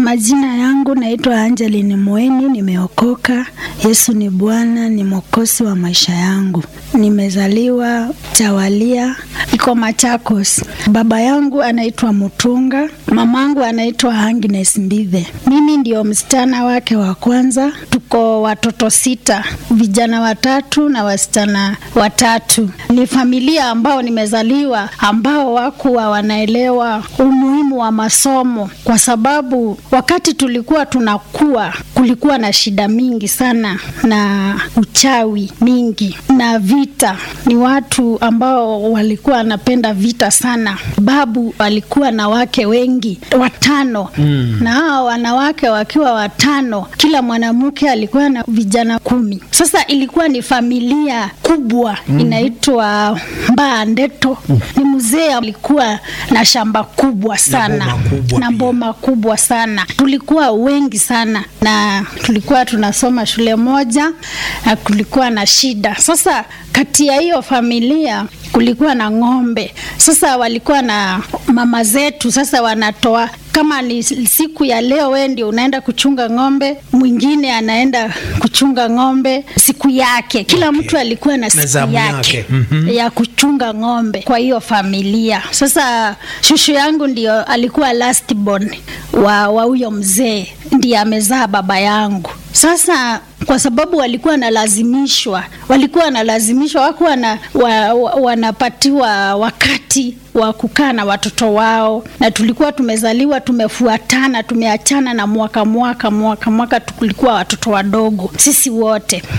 Majina yangu naitwa Angeline Mweni, nimeokoka. Yesu ni Bwana, ni mwokozi wa maisha yangu. Nimezaliwa Chawalia, iko Machakos. Baba yangu anaitwa Mutunga, mamangu anaitwa Agnes Mbithe. Mimi ndio msichana wake wa kwanza. Tuko watoto sita, vijana watatu na wasichana watatu. Ni familia ambao nimezaliwa ambao wakuwa wanaelewa umuhimu wa masomo, kwa sababu wakati tulikuwa tunakuwa kulikuwa na shida mingi sana na uchawi mingi na vita. Ni watu ambao walikuwa wanapenda vita sana. Babu alikuwa na wake wengi watano, mm. na hao wanawake wakiwa watano, kila mwanamke alikuwa na vijana kumi. Sasa ilikuwa ni familia kubwa mm. inaitwa Mbaa Ndeto. mm. Ni mzee alikuwa na shamba kubwa sana Na boma kubwa na pia. boma kubwa sana. Tulikuwa wengi sana na tulikuwa tunasoma shule moja na kulikuwa na shida. Sasa kati ya hiyo familia kulikuwa na ng'ombe. Sasa walikuwa na mama zetu, sasa wanatoa kama ni siku ya leo, wewe ndio unaenda kuchunga ng'ombe, mwingine anaenda kuchunga ng'ombe siku yake. Kila mtu alikuwa na siku zamu yake, yake. Mhm. ya kuchunga ng'ombe kwa hiyo familia. Sasa shushu yangu ndio alikuwa last born wa wa huyo mzee, ndiye amezaa baba yangu. Sasa kwa sababu walikuwa wanalazimishwa, walikuwa wanalazimishwa, wakuwa na, wa, wa, wanapatiwa wakati wa kukaa na watoto wao, na tulikuwa tumezaliwa tumefuatana, tumeachana na mwaka mwaka mwaka mwaka, tulikuwa watoto wadogo sisi wote.